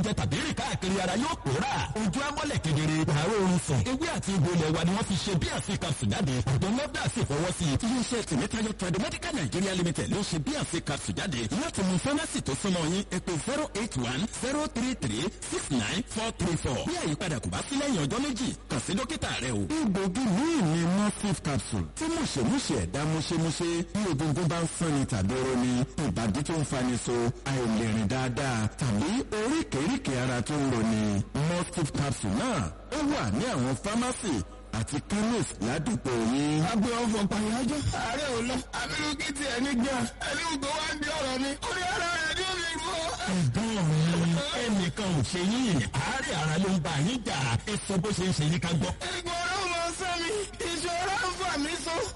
jẹ tàbí rìn káàkiri ara yóò pòórà ojú amọ́lẹ̀ kedere àárọ̀ oorun sùn ewé àti egbò ilẹ̀ wa ni wọ́n fi ṣe bí àfi capsule jáde ọ̀dọ́ nọ́dà sì fọwọ́ sí i iléeṣẹ́ tìmẹ́tayọ Tradimedical Nigeria Limited ló ṣe bí àfi capsule jáde láti mú fámásì tó súnmọ́ yín ẹ pè zero eight one zero three three six nine four three four bí àyípadà kò bá sí lẹ́yìn ọjọ́ méjì kàn sí dókítà rẹ o. egbògi míì ni morphine capsule tí mùṣemúṣe ẹ̀dá múṣemúṣe bí egungun bá ń fúnni tàbí roni ìbàdí tó ń fani so àìlèrìn dáadáa tàbí oríkèéríkèé ara tó ń roni morphine capsule náà ó wà ní àwọn fámásì àti chemist ládùúgbò yín. agbe ọfọ pàyájọ ààrẹ ò lọ abirú kí tiẹ̀ ní gan ẹni gbogbo wá ń di ọ̀rọ̀ mi orí ara rẹ̀ ní omi ìfọ. ẹ̀gbọ́n mi ẹnìkan ò ṣe yín àárẹ̀ ara ló ń bá yín jà ẹ sọ bó ṣe ń ṣe yín ká gbọ́. ẹgbẹ́